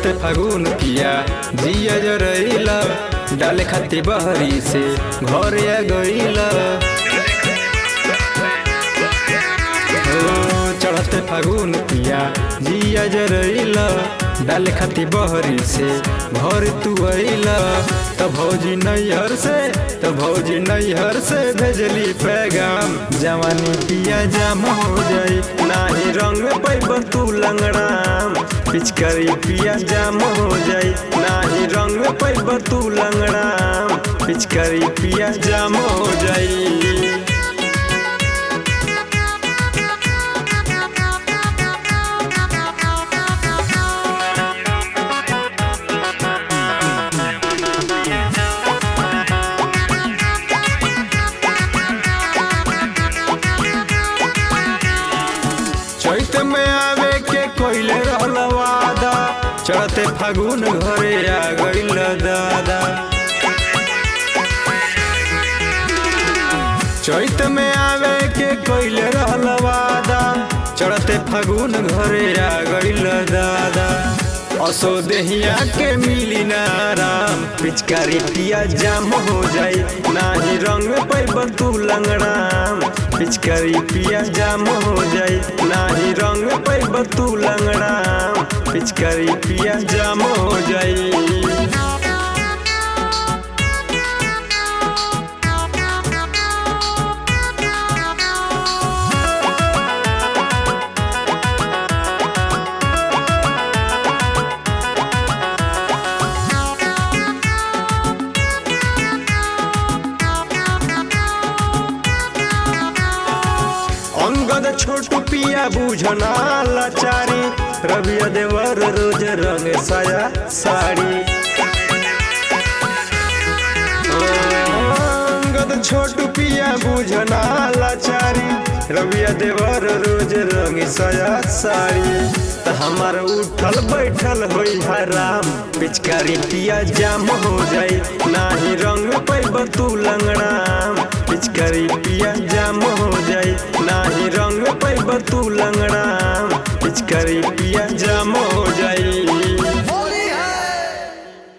चढ़ते फागुन पिया जिया जरैला डाले खाती बहरी से घर आ गईला ओ चढ़ते फागुन पिया जिया जरैला डाले खाती बहरी से घर तू अइला त भौजी नैहर से त भौजी नैहर से भेजली पैगाम जवानी पिया जाम हो जाई नाही रंग पैब तू लंगड़ाम पिचकारी पिया जाम हो जाई नाही रंग पैब तू लंगड़ाम पिचकारी पिया जाम हो जाई चैत में आवे के कोइले रहल वादा चढ़ते फागुन घरे आ गइल दादा चैत में आवे के कोइले रहल वादा चढ़ते फागुन घरे आ गइल दादा असो देहिया के मिली ना आराम पिचकारी पिया जाम हो जाई नाही रंग पैब तू लंगड़ाम पिचकारी पिया जाम हो जाई नाही रंग पैब तू लंगड़ाम पिचकारी पिया जाम हो जाई अंगद छोटू पिया बुझना लाचारी रविया देवर रोज रंग साया साड़ी अंगद छोटू पिया बुझना लाचारी रविया देवर रोज रंग साया साड़ी त हमार उठल बैठल होई हराम पिचकारी पिया जाम हो जाई नाही रंग पैब तू लंगड़ाम पिचकारी पिया जाम हो जाई नाही रंग पैब तू लंगड़ाम पिचकारी पिया जाम हो जाई